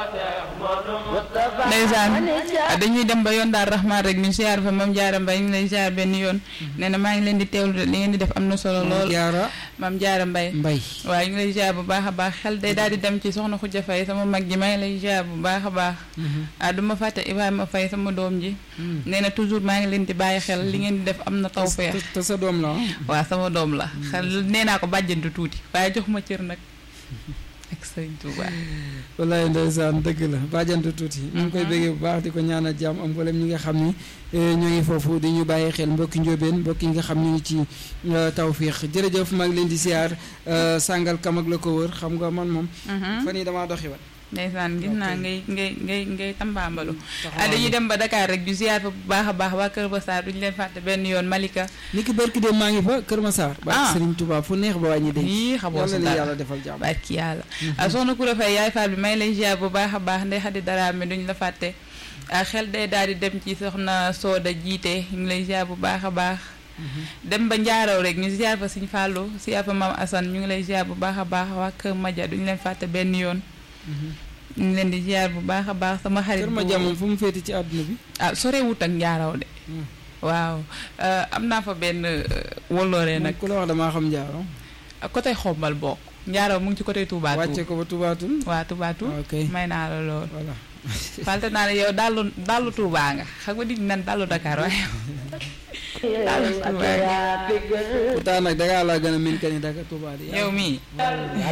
ndeysaan dañuy dem ba yoon daal raxmaan rek ñu siyaar fa mam jaara mbay ñu lay siyaar benn yoon nee na maa ngi leen di teewlu de li ngeen di def am na solo lool jaara mam jaara mbay mbay waaye ñu ngi lay siyaar bu baax a baax xel day daal di dem ci soxna Xuja Fay sama mag ji maa ngi lay siyaar bu baax a baax ah du ma fàtte Ibrahima Fay sama doom ji nee na toujours maa ngi leen di bàyyi xel li ngeen di def am na tawfeex te sa doom la waaw sama doom la xel nee naa ko bàjjantu tuuti waaye jox ma cër nag ak sëñ Tuuba wallaay ndeysaan dëgg la bàjjantu tuuti ñu ngi koy béggee bu baax di ko ñaanal jàmm am mboolem ñi nga xam ni ñoo ngi foofu di ñu bàyyi xel mbokki njóobeen mbokki nga xam ñu ngi ci tawfiix jërëjëf maa ngi leen di siyaar sàngal kam ak la ko wër xam nga man moom fan yi damaa doxi wat ndeysaan gis naa ngay ngay ngay ngay tambaambalu ah dañuy dem ba Dakar rek du ziar fa bu baax a baax waa Kër Massar duñu leen fàtte benn yoon Malika ni ki barki dem maa ngi fa Kër Massar ba Serigne Touba fu neex ba wàññi dégg yii xamoo si yàlla dara yàlla defal jàmm barki yàlla ah soxna Koura Faye yaay Fall bi may lay ziar bu baax a baax ndey xadi dara mi duñ la fàtte ah xel day daal di dem ci soxna Sooda jiite ñu ngi lay ziar bu baax a baax dem ba njaaraw rek ñu ziar fa Sëñ Fallou ziar fa Maam Assane ñu ngi lay ziar bu baax a baax waa Kër Madia duñu leen fàtte benn yoon ñu ngi leen di ziar bu baax a baax sama xarit Kër Madia moom fu mu féete ci àdduna bi ah sorewut ak njaaraw de waaw am naa fa benn wolloore nag ku la wax damaa xam njaaro côté xombal bokk njaaraw mu ngi ci côté Touba wàcce ko ba Toubatul waa Touba ok may naa la lool voilà falte naa ne yow dallu dallu Touba nga xam nga dig nan dallu Dakar waaye dallu Touba nga pourtant nag dangaa laa gën a min ka ni Dakar Touba di yow mii